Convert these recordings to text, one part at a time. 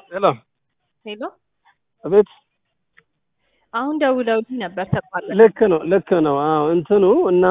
ሄሎ ሄሎ አቤት። አሁን ደውለውልኝ ነበር ተቋረጠ። ልክ ነው ልክ ነው። አዎ እንትኑ እና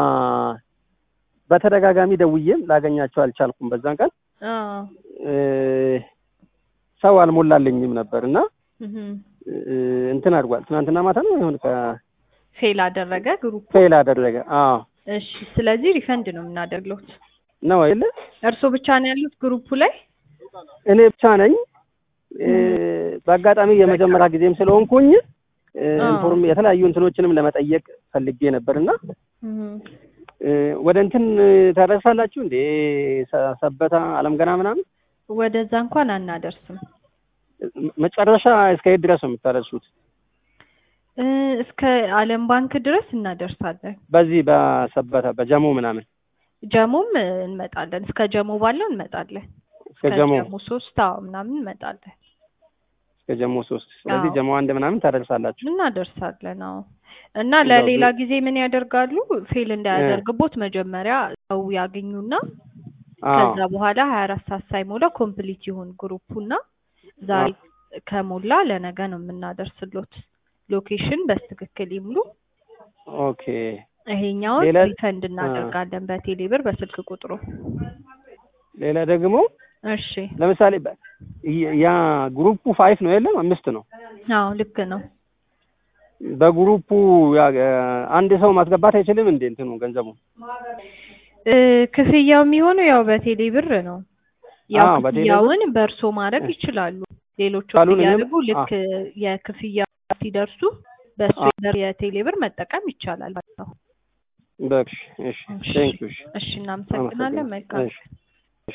በተደጋጋሚ ደውዬም ላገኛቸው አልቻልኩም። በዛን ቀን አዎ እ ሰው አልሞላልኝም ነበር እና እህ እ እንትን አድርጓል። ትናንትና ማታ ነው ይሁን ፌል አደረገ ግሩፕ። ፌል አደረገ። አዎ እሺ፣ ስለዚህ ሪፈንድ ነው የምናደርግለት። ነው አይደለ? እርስዎ ብቻ ነው ያሉት ግሩፑ ላይ? እኔ ብቻ ነኝ። እ በአጋጣሚ የመጀመሪያ ጊዜም ስለሆንኩኝ እ አዎ። ኢንፎርም የተለያዩ እንትኖችንም ለመጠየቅ ፈልጌ ነበርና እህ እ ወደ እንትን ታደርሳላችሁ እንዴ ሰ- ሰበታ አለም ገና ምናምን ወደዛ እንኳን አናደርስም። መጨረሻ እስከ የት ድረስ ነው የምታደርሱት? እ እስከ ዓለም ባንክ ድረስ እናደርሳለን። በዚህ በሰበታ በጀሞ ምናምን ጀሞም እንመጣለን። እስከ ጀሞ ባለው እንመጣለን። እስከ ጀሞ ጀሞ ሶስት አዎ ምናምን እንመጣለን። እስከ ጀሞ ሶስት ስለዚህ አዎ። ጀሞ አንድ ምናምን ታደርሳላችሁ። እናደርሳለን። አዎ እና እንደው ለሌላ ቢ- ጊዜ ምን ያደርጋሉ? ፌል እንዳያደርግቦት መጀመሪያ ሰው ያገኙና አዎ ከዛ በኋላ ሀያ አራት ሰዓት ሳይሞላ ኮምፕሊት ይሁን ግሩፑና ዛሬ ከሞላ ለነገ ነው የምናደርስሎት። ሎኬሽን በትክክል ይምሉ። ኦኬ ይሄኛውን ሌላ- ሪፈንድ እናደርጋለን በቴሌ ብር በስልክ ቁጥሩ። ሌላ ደግሞ እሺ ለምሳሌ በ- ያ- ያ ግሩፑ ፋይፍ ነው የለም አምስት ነው። አዎ ልክ ነው። በግሩፑ ያ- አንድ ሰው ማስገባት አይችልም እንዴ እንትኑ ገንዘቡ? እ ክፍያው የሚሆነው ያው በቴሌ ብር ነው። ያው አዎ፣ በቴሌ ብር። ክፍያውን በእርሶ ማድረግ ይችላሉ። ሌሎቹ ካሉን እኔም- ሲያደርጉ ልክ የክፍያ ሲደርሱ በእሱ አዎ። የቴሌ ብር መጠቀም ይቻላል ማለት ነው። በቃ እሺ፣ እሺ ቴንክ ዩ። እሺ፣ እሺ እናመሰግናለን። መልካም እሺ